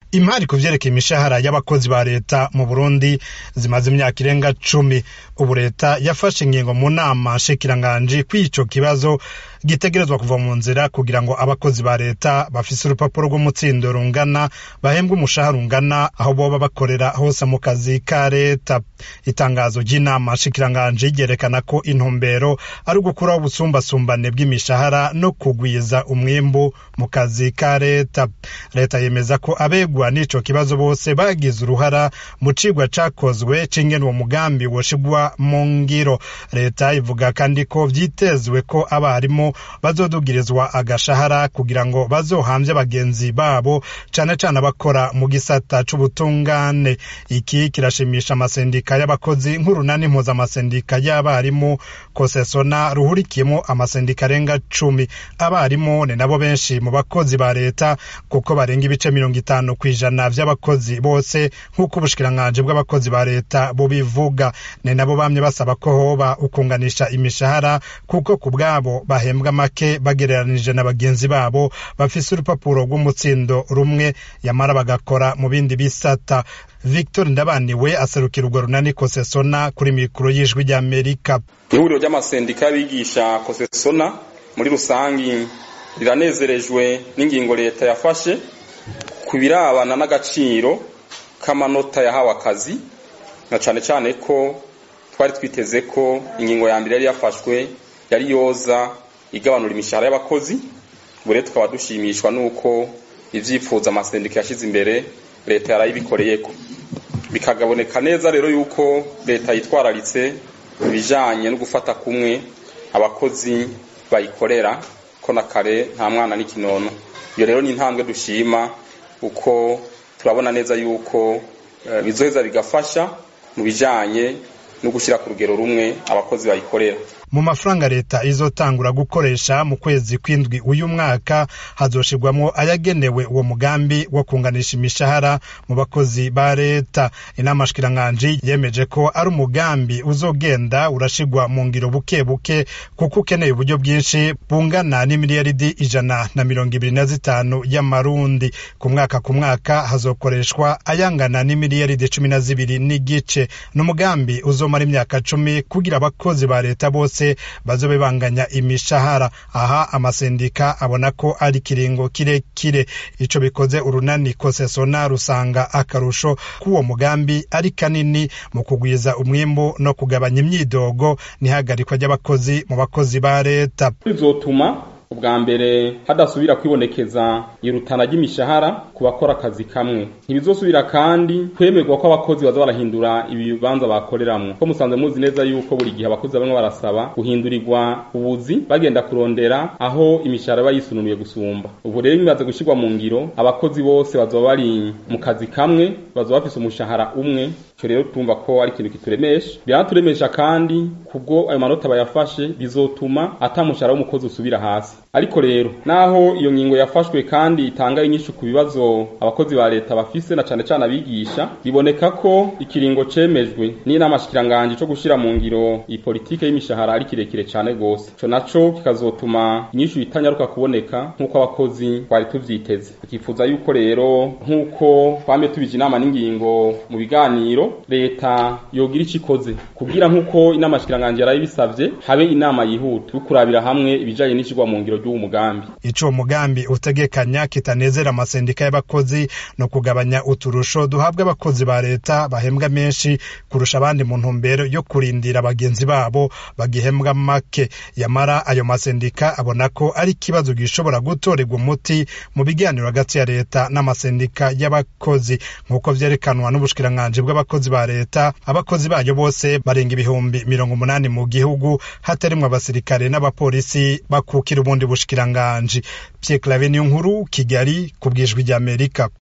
imari ku vyerekeye imishahara y'abakozi ba leta mu burundi zimaze imyaka irenga cumi ubu leta yafashe ingingo mu nama nshikiranganji kw'ico kibazo gitegerezwa kuva mu nzira kugira ngo abakozi ba leta bafise urupapuro rw'umutsindo rungana bahembwe umushahara ungana aho boba bakorera hose mu kazi ka leta itangazo ry'inama nshikiranganji ryerekana ko intumbero ari ugukuraho ubusumbasumbane bw'imishahara no kugwiza umwimbu mu kazi ka leta leta yemeza ko abegwa n'ico kibazo bose bagize uruhara mu cigwa cakozwe c'ingene uwo mugambi woshigwa mu ngiro leta ivuga kandi ko vyitezwe ko abarimu bazodugirizwa agashahara kugira ngo bazohamvye bagenzi babo cane cane abakora mu gisata c'ubutungane iki kirashimisha amasendika y'abakozi nk'urunani mpuzamasendika y'abarimu kosesona ruhurikiyemo amasendika arenga cumi abarimu ni nabo benshi mu bakozi ba leta kuko barenga ibice mirongo itanu kw'ijana vy'abakozi bose nk'uko ubushikiranganji bw'abakozi ba leta bubivuga ni nabo bamye basaba ko hoba ukunganisha imishahara kuko ku bwabo bahembwa make bagereranije na bagenzi babo bafise urupapuro rw'umutsindo rumwe yamara bagakora mu bindi bisata victor ndabaniwe aserukira urwo runani kosesona kuri mikoro y'ijwi ry'amerika ihuriro ry'amasendika y'abigisha kosesona muri rusangi riranezerejwe n'ingingo leta yafashe ku birabana n'agaciro k'amanota yahawe akazi na cane cane ko twari twiteze ko ingingo ya mbere yari yafashwe yari yoza igabanura imishahara y'abakozi ubu rero tukaba dushimishwa n'uko ivyifuza amasendika yashize imbere leta yarayibikoreyeko bikagaboneka neza rero yuko leta yitwararitse ibijanye no gufata kumwe abakozi bayikorera ko na kare nta mwana n'ikinono iyo rero ni intambwe dushima uko turabona neza yuko bizoheza bigafasha mu bijanye no gushyira ku rugero rumwe abakozi bayikorera mu mafaranga leta izotangura gukoresha mu kwezi kw'indwi uyu mwaka hazoshirwamwo ayagenewe uwo mugambi wo kunganisha imishahara mu bakozi ba leta inama shikiranganji yemeje ko ari umugambi uzogenda urashirwa mu ngiro buke buke kuko ukeneye uburyo bwinshi bungana n'imiliyaridi ijana na mirongo ibiri na zitanu y'amarundi ku mwaka ku mwaka hazokoreshwa ayangana n'imiliyaridi cumi na zibiri n'igice ni umugambi uzomara imyaka cumi kugira abakozi ba leta bose bazobe banganya imishahara aha amasendika abona ko ari kiringo kirekire ico bikoze urunani kosesona rusanga akarusho k'uwo mugambi ari kanini mu kugwiza umwimbu no kugabanya imyidogo n'ihagarikwa ry'abakozi mu bakozi ba leta bizotuma ubwa mbere hadasubira kwibonekeza irutana ry'imishahara ku bakora akazi kamwe ntibizosubira kandi kwemerwa ko abakozi baza barahindura ibibanza bakoreramwo ko musanze muzi neza yuko buri gihe abakozi bamwe barasaba guhindurirwa ubuzi bagenda kurondera aho imishahara iba yisununuye gusumba ubu rero bimaze gushyirwa mu ngiro abakozi bose bazoba bari mu kazi kamwe bazoba bafise umushahara umwe ico rero tumva ko ari ikintu kituremesha biraturemesha kandi kubwo ayo manota bayafashe bizotuma ata mushahara w'umukozi usubira hasi ariko rero naho iyo ngingo yafashwe kandi itanga inyishu ku bibazo abakozi ba leta bafise na cane cane abigisha biboneka ko ikiringo cemejwe n'inama shikiranganji co gushira mu ngiro iyi politike y'imishahara ari kirekire cane gose ico naco kikazotuma inyishu itanyaruka kuboneka nk'uko abakozi twari tuvyiteze tukifuza yuko rero nk'uko twame tubije inama n'ingingo mu biganiro leta yogira ico ikoze kugira nk'uko inama shikiranganji yarayibisavye habe inama yihuta yo kurabira hamwe ibijanye n'ishirwa mu ngiro ry'uwo mugambi ico uwo mugambi utegekanya kitanezera amasendika y'abakozi no kugabanya uturusho duhabwa abakozi ba leta bahembwa menshi kurusha abandi mu ntumbero yo kurindira bagenzi babo bagihembwa make yamara ayo masendika abona ko ari ikibazo gishobora gutorerwa umuti mu biganiro hagati ya leta n'amasendika y'abakozi nk'uko vyerekanwa n'ubushikiranganji bw'abakozi ba leta abakozi bayo bose barenga ibihumbi mirongo umunani mu gihugu hatarimwo abasirikare n'abapolisi bakukira ubundi bushikiranganji Pierre Claver Niyonkuru Kigali ku bwijwi ry'Amerika